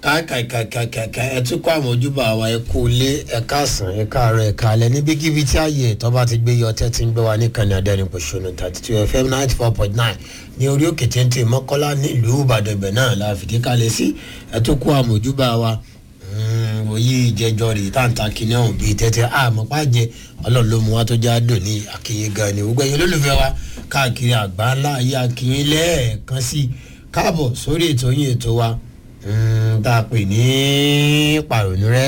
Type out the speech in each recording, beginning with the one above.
kàkàkàkàkà ẹ tún kó àwọn ojúbà wa ẹ kú ilé ẹ káàsán ẹ káàárọ̀ ẹ káalẹ́ níbikíbi tí ààyè ẹ̀tọ́ bá ti gbé yọ ọtẹ́ tí ń gbé wa ní kànáà dẹ́rìn pòṣónù thirty two fm ninety four point nine ní orí òkè téńté mọ́kọ́lá nílùú ìbàdàn ibẹ̀ náà la fìdí kalẹ̀ sí ẹ tún kó àwọn ojúbà wa òyì ìjẹjọ rè táǹtà kìnìún ọ̀hún bíi tẹ́tẹ́ àmọ́ pàjẹ́ ọlọ́run ló mú wa tó já dùn ní àkìyè gan ni gbogbo ẹ̀yin olólùfẹ́ wa káàkiri àgbáńlá ayé àkìyè lẹ́ẹ̀kan sí káàbọ̀ sórí ètò yín ètò wa tá a pè ní pàrònú rẹ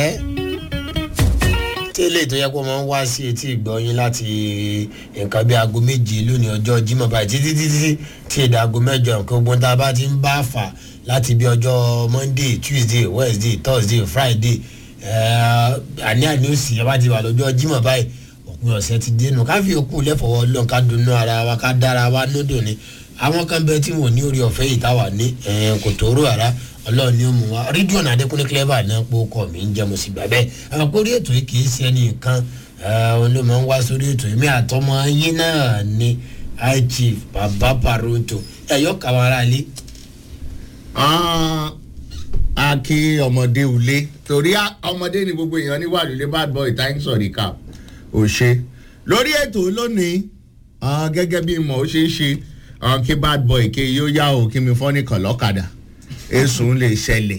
tí eléyìí tó yẹ kó máa ń wá sí etí ìgbọ́yìn láti nǹkan bí aago méje lónìí ọjọ́ jimoh báyìí títí títí tí èdè aago mẹ́jọ nǹkan ogun tá a bá ti ń bá fà láti bí ọjọ́ monday tuesday wednesday thursday friday àní àní òsì ẹ bá ti wà lọ́jọ́ jimoh báyìí òpin ọ̀sẹ̀ ti dénú ká fi òkú lẹ́fọ̀ọ́ lọ́n ká dunnú ara wa ká dára wa nódò ni àwọn kan bẹ tí wọn ò ní orí ọ̀fẹ́ yìí táwa ní kò tóóró ara ọlọ́run ni ó mú wa rídíọ̀nù adékúnlé clever náà pé ó kọ́ mi ń jẹ́ mo sì gbà bẹ́ẹ̀ àwọn kórí ètò yìí kì í ṣe ẹni nǹkan òun ló máa ń wá sórí ètò yìí mi àtọmọ yín náà ni high chief baba paronto ẹ̀yọ́ kàwọn ará ilé. a kí ọmọdé ulé torí ọmọdé ni gbogbo èèyàn ní wàlúùlé bad boy thanks for the cap ò ṣe lórí ètò lónìí gẹ́gẹ́ bí mo ṣe ń ṣe kí bad boy kí yóò yá o kí mi fọ́ nìkan lọ́kadà èsùn lè ṣẹlẹ̀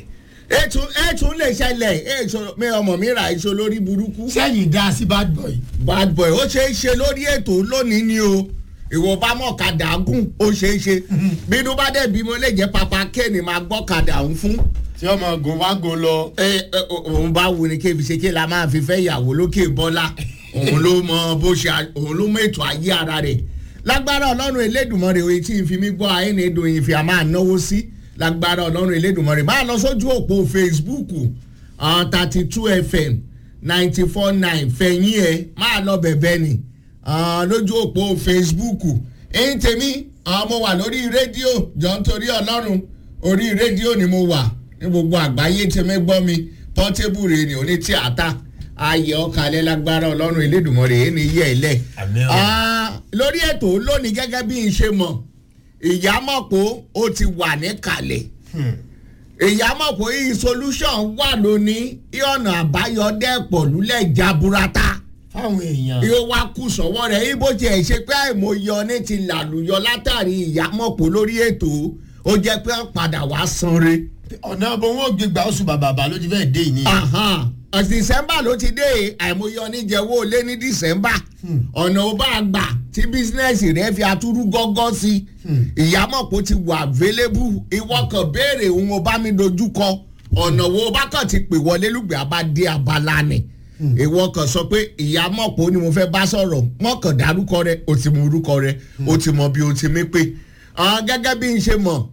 ètùn lè ṣẹlẹ̀ ètò mi ọmọ mi ra èso lórí burúkú. sẹ́yìn dá sí bad boy. bad boy ó ṣeé ṣe lórí ètò lónìí ni o ìwọ bá mọ̀ kadà gùn ó ṣeé ṣe bínú bá dẹ̀ bí mo lè jẹ́ papa kéènì máa gbọ́ kadà ń fún. tí ọmọ gùn wá gùn lọ. ẹ ẹ òun bá wù ní kébi ṣe kí la máa fi fẹ́ ìyàwó lókè bọ́lá òun ló mọ bó ṣe òun ló mọ ètò ayé ara rẹ̀ lágbára ọlọ́run elédùnmọ́rẹ̀ òye tí n fi mí gbọ́ ayé ni èdò yìí fi a máa náwó sí. Si lágbára ọlọ́run elédùnmọ́rẹ́ máa lọ sójú òpó facebook thirty two fm ninety four nine fẹ̀yìn ẹ̀ máa lọ bẹ̀bẹ̀ ni lójú òpó facebook ẹ̀yìn tèmi mo wà lórí rédíò jọ nítorí ọlọ́run orí rédíò ni mo wà ní gbogbo àgbáyé tèmi gbọ́ mi portable rè ní oní tíátà ayé ọkàlẹ̀ lágbára ọlọ́run elédùnmọ́rẹ́ èyí ni yẹ̀ ẹ́ lẹ̀ lórí ètò lónìí gẹ́gẹ́ bí n ṣe mọ̀ ìyámọ̀pọ̀ ó ti wà níkàlẹ̀ ìyámọ̀pọ̀ yìí solution wà lónìí ọ̀nà àbáyọ dẹ́pọ̀ lulẹ̀ jaburata fáwọn èèyàn. yóò wá kù sọ́wọ́ rẹ̀ ibo tiẹ̀ ṣe pé àìmọye ní ti làlùyọ látàrí ìyámọ̀pọ̀ lórí ètò ó jẹ́ pé padà wá sanre. ọ̀nà ọ̀bọ̀n wọn ò gbégbá oṣù bàbà ló ti fẹ́ẹ́ dé ìní. december ló ti dé àìmọye oníjẹwọ́ lé ní december ọ̀nà ó bá gbà tí bísínẹ́sì rẹ̀ fi atúrú gọ́gọ́ sí ìyámọ̀pọ̀ ti wà available ìwọ kan béèrè òun ó bá mi dojú kọ ọ̀nà wo bá kàn ti pè wọlé lùgbẹ́ abádé abala ni ìwọ kan sọ pé ìyámọ̀pọ̀ ni mo fẹ́ bá sọ̀rọ̀ mọ̀kàn dárúkọ rẹ o ti mọ orúkọ rẹ o ti mọ bí o ti mí pé gẹ́gẹ́ bí n ṣe mọ̀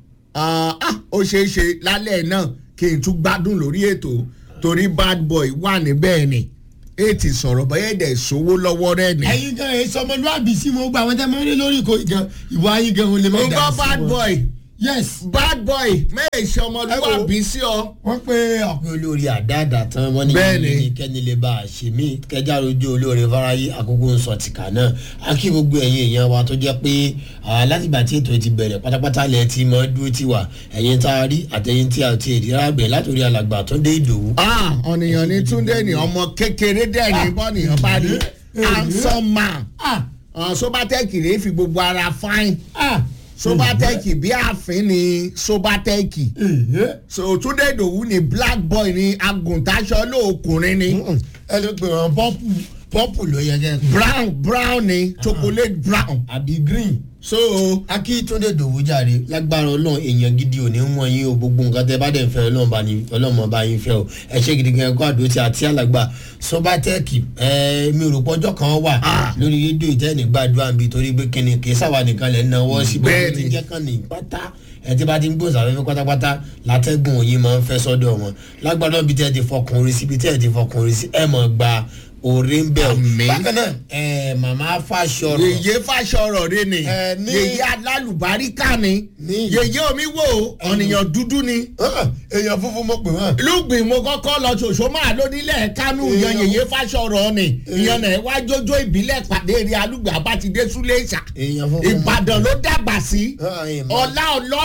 ó ṣeé ṣe lálẹ́ náà kí n tún gbádùn lórí ètò torí bad boy wà níbẹ̀ ni ètì sọ̀rọ̀ bẹ́ẹ̀ ẹ̀dẹ̀ sówó lọ́wọ́ rẹ̀ ni. ẹyin gan ẹ sọmọlúwàbí sí mo gba àwọn tẹ mọ rí lórí ìkó gan ìwà ayé gan olè mọ dà sí nǹkan bad boy yes. bad boy mẹ́ẹ̀ ṣe ọmọlúwàbí sí ọ. wọ́n pé ọ̀pẹ olórí àdáàdá tán wọ́n ní Bẹ́ẹ̀ni. ní kẹ́ni lè bá a ṣe mí kẹjá rojú olóore fáráyé àkókò ń sọ tìkà náà a kí gbogbo ẹ̀yin èèyàn wa tó jẹ́ pé ah, látìgbà tí ètò ti bẹ̀rẹ̀ pátápátá lẹ̀ ti mọ́ dúró ti wà ẹ̀yin tá a rí àtẹ̀yin tí a ti èdè rábẹ̀ látòrí alàgbà tó dé ìdòwú. Ah, ọ̀nìyàn ní túndé ní ọmọ kékeré dẹ̀ ní bọ́nìyàn bá rí handsome man ah Ah, sobatec rèé fi gbogbo ara fine ah sobatec bí àfin ni sobatec èyí. so túndé ìdòwú ni black boy ni agùntàṣọ lóòkùnrin ni ẹ ló pe wọn pọ́pù pọ́pù ló yẹ kẹ́ brown brown ni chocolate brown àbí green. so akíntúndé dòwú jàre lágbára ọlọ́run èèyàn gidi ò ní wọ́n yín o gbogbo nǹkan tẹ bá dẹ̀ ń fẹ́ ọlọ́run bá ní ọlọ́run bá yín fẹ́ o ẹ ṣe gidi gan ẹ̀kọ́ àdó tí àti alàgbà sọ́bátẹ́ẹ̀kì ẹ mi ò rò pọ́jọ́ kan wà Ah. lórí rédíò ìtẹ́ni gbàdúrà bíi torí pé kíni kì í sáwà nìkan lẹ̀ ń náwó sí bẹ́ẹ̀ Bẹ́ẹ̀ni. ti jẹ́ kàn ní pátá ẹ ti bá ti ń gbòòsà fẹ́fẹ́ pátápátá látẹ́gùn òyìn máa ń fẹ́ sọ́dọ̀ wọn lágbára bíi tẹ́ ti fọkùnrin sí bíi tẹ́ ti fọkùnrin sí ẹ mọ̀ gba òré ń bẹ̀ o Àmín. bákan náà ẹ màmá fàṣọrọ yèyé fàṣọrọ rẹ ni Ẹ, ní- yèyé alálùbáríkà ni Ní- yèyé omi wo ọ̀nìyàn dúdú ni Ah, èèyàn funfun mo pè wọ́n. lùgbìn mo kọ́kọ́ lọ ṣoṣo máa lónílẹ̀ kánú yan Èèyàn- yèyé fàṣọrọ ni Èèyàn- ìyẹn náà wá jójó ìbílẹ̀ pàdé rí alùgbà bá ti dé súlẹ̀ṣà èèyàn funfun mo- ìbàdàn ló dàgbà sí Ah, èèmọ̀. ọlá ọlọ́run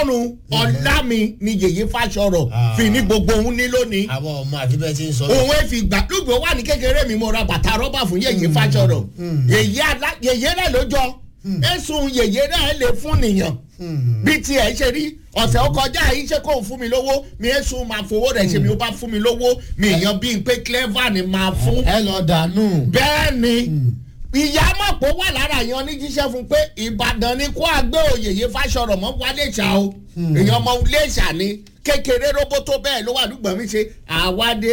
ọlọ́run ọ̀la mi ni yèyé fàṣọrọ̀ Ah. fi ní gbogbo òun ní lónìí àwọn ọmọ àfi bẹ́ẹ̀ ti ń sọ. òun ẹ fi gbà lùgbò wà ní kékeré mi mo ra bàtà rọ́bà fún yèyé fàṣọrọ̀ yèyé alá yèyé rẹ̀ ló jọ ẹ̀sùn yèyé rẹ̀ lè fún nìyàn bí tiẹ̀ ṣe rí ọ̀sẹ̀ ó kọjá yìí ṣe kó fún mi lówó mi ẹ̀sùn máa fowó rẹ̀ ṣe mi ó bá fún mi lówó mi èèyàn bíi pé clever ni máa fún ẹ lọ dànù. bẹ́ẹ̀ ni ìyá mọ̀pọ̀ wà lára yan ní jíṣẹ́ fún pé ìbàdàn ni kó àgbẹ̀ òyèyè fàṣọrọ̀ mọ́ wálé ṣá o èèyàn ọmọ ilé ṣà ni kékeré roboto bẹ́ẹ̀ ló wà lùgbọ̀n mi ṣe àwàdé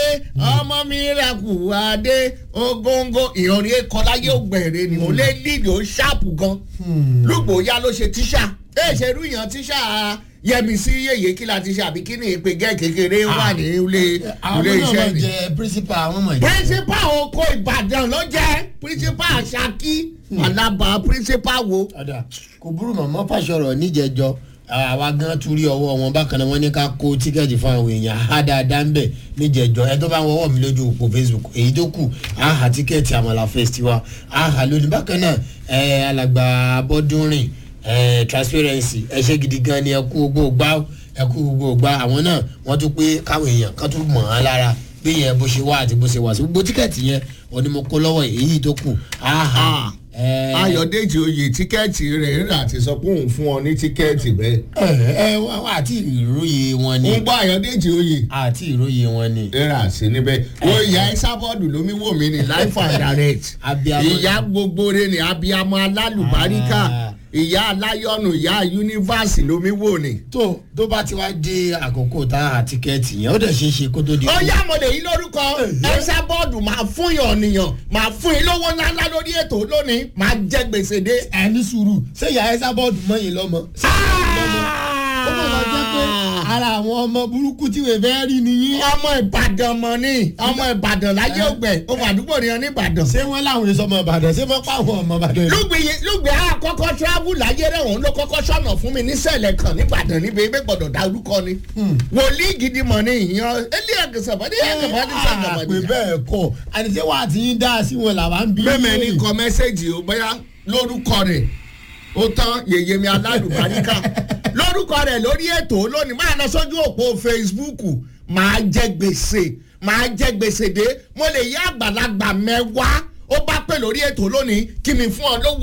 ọmọ mi rà kù wàdé ogóńgó ìrọ̀rí kọláyé ògbẹ̀rẹ̀ ni òun lé lídìí ó ṣáàpù gan lùgbò ya ló ṣe tíṣà ẹ ṣe rú yàn tíṣà yẹmi sí yèyé kí la ti ṣe àbí kí ni ìpè gẹ́ kékeré wà ní ilé àwọn ilé náà iṣẹ́ máa ni jẹ principal àwọn máa jẹ. principal oko ìbàdàn ló jẹ́ principal ṣakí alaba principal wo. ọ̀dà kò burú màmá fàṣọrọ̀ níjẹjọ àwa gan tún rí ọwọ́ wọn bákan náà wọ́n ní ká kó tíkẹ́ẹ̀tì fún àwọn èèyàn á dáadáa ń bẹ̀ níjẹjọ ẹ tó bá ń wọ́wọ́ mi lójú òpó facebook èyí tó kù á hà tíkẹ́ẹ̀tì àmàlà festival á hà lónìí bákan náà ẹ alàgbà abọ́dúnrìn ẹ transparency ẹ ṣe gidi gan ni ẹ kú gbogbo gbá ẹ kú gbogbo gbá àwọn náà wọ́n tún pé káwọn èèyàn kan tún mọ̀ án lára bí yẹn bó ṣe wá àti bó ṣe wà sí gbogbo tíkẹ́ẹ̀tì yẹn òní mo kó lọ́wọ́ èyí tó kù á hà ẹ ayọ̀dèjì oyè tíkẹ́ẹ̀tì rẹ̀ rà ti sọ pé òun fún ọ ní tíkẹ́ẹ̀tì bẹ́ẹ̀. ẹ wá wá àti ìròyìn wọn ni ń gbọ́ ayọ̀dèjì oyè àti ìròyìn wọn ni. rà sí níbẹ̀ wo ìyá ìsábọ́ọ̀dù lómi wò mí ní life and direct Abiyamọ. ìyá gbogbo rẹ ní abiyamọ alálùbáríkà Ah. ìyá aláyọ̀nù ìyá yunifásitì lómi wò ní. tó tó bá ti wá dé àkókò tá a tíkẹ́ẹ̀tì yẹn ó dẹ̀ ṣeé ṣe kó tó di. ó yá mo lè yí lórúkọ ẹsẹ bọọdù máa fún yàn nìyàn máa fún yín lówó ńláńlá lórí ètò lónìí máa jẹ gbèsè dé. ẹ ní sùúrù ṣé ìyá ẹ sábọ́ọ̀dù mọ́yìn lọ́mọ. ṣé ìyá lọ́mọ ó mọ̀ lọ jẹ́ pé ara àwọn ọmọ burúkú tí wèé fẹ́ rí nìyí. ọmọ ìbàdàn mọ ni ọmọ ìbàdàn láyé ògbẹ ọmọ àdúgbò nìyẹn ní ìbàdàn. ṣé wọ́n láwọn èso ọmọ ìbàdàn ṣé wọ́n pa àwọn ọmọ ìbàdàn yìí. lùgbìyì lùgbìyì àkọ́kọ́ travel láyé rẹ̀ òun ló kọ́kọ́ sọ̀nà fún mi nísẹ̀lẹ̀ kan nìbàdàn níbi ẹgbẹ́ gbọ́dọ̀ dá orúkọ ni. wòlíì gidi mọ̀ ni ìyan elí ẹ̀gẹ̀sọ̀bọ̀ ní ẹ̀gẹ̀sọ̀bọ̀ ní pé sàgàmọ̀dì. bẹ́ẹ̀ kọ́ àníṣe wà á ti yín dá sí wọn làwa ń bí. mẹ́mẹ́ ní kọ mẹ́sẹ̀gì ó bóyá lórúkọ rẹ̀ ó tán yèyé mi alálùbáríkà lórúkọ rẹ̀ lórí ètò lónìí máa lọ sójú òpó facebook máa jẹ gbèsè máa jẹ gbèsè dé mo lè yí àgbàlagbà mẹ́wàá ó bá pè lórí ètò lónìí kí mi fún ọ lówó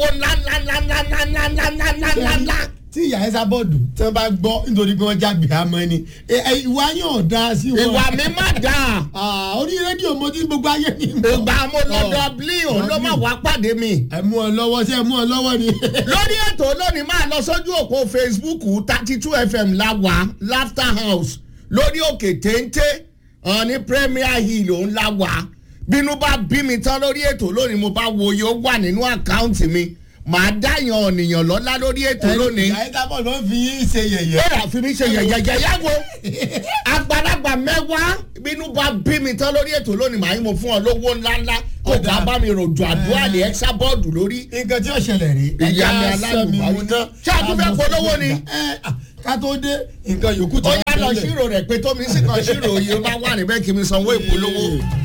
ńláńláńláńláńláńláńláńláńlá. tí ìyá ẹ sábọ́ọ̀dù tí wọ́n bá gbọ́ nítorí pé wọ́n jágbe àmọ́ ni ẹ- ẹ, ìwà yóò dá sí wọn. ìwà mi má dáa Ah, orí rédíò mo ti gbogbo ayé ní ìmọ̀. ìgbà mo lọ dublin òun ló má wá pàdé mi. ẹ mú ọ lọ́wọ́ sí ẹ mú ọ lọ́wọ́ ni. lórí ètò lónìí máa lọ sójú òpó facebook thirty two fm láwa laughter house lórí òkè téńté hàn ní premier hill òun láwa bínú bá bí mi tán lórí ètò lónìí mo bá wo iye ó wà nínú àkáǹtì mi màá dáyàn ọ̀nìyàn lọ́lá lórí ètò lónìí ìyá ẹ sábọ́ọ̀dù wọ́n fi yín ṣe yẹ̀yẹ́. ẹ àfi mi ṣe yẹ̀yẹ̀yẹ̀ yàgò àgbàlagbà mẹ́wàá bínú bá bí mi tán lórí ètò lónìí màá yín mo fún ọ lówó ńláńlá kó Ọ̀dà. bá bá mi ròjò àdúrà ní ẹ́sà bọ́ọ̀dù lórí nǹkan tí ó ṣẹlẹ̀ rí. Ìyá mi ẹja sọ mi alálùbárí. mu ná. Ṣé a tún fẹ́ polówó ni? ẹ à, ká tó dé nǹkan yòókù ó yá lọ ṣírò rẹ̀ pé tómi sì kan ṣírò yìí ó bá wà níbẹ̀ kí mi sanwó ìpolówó.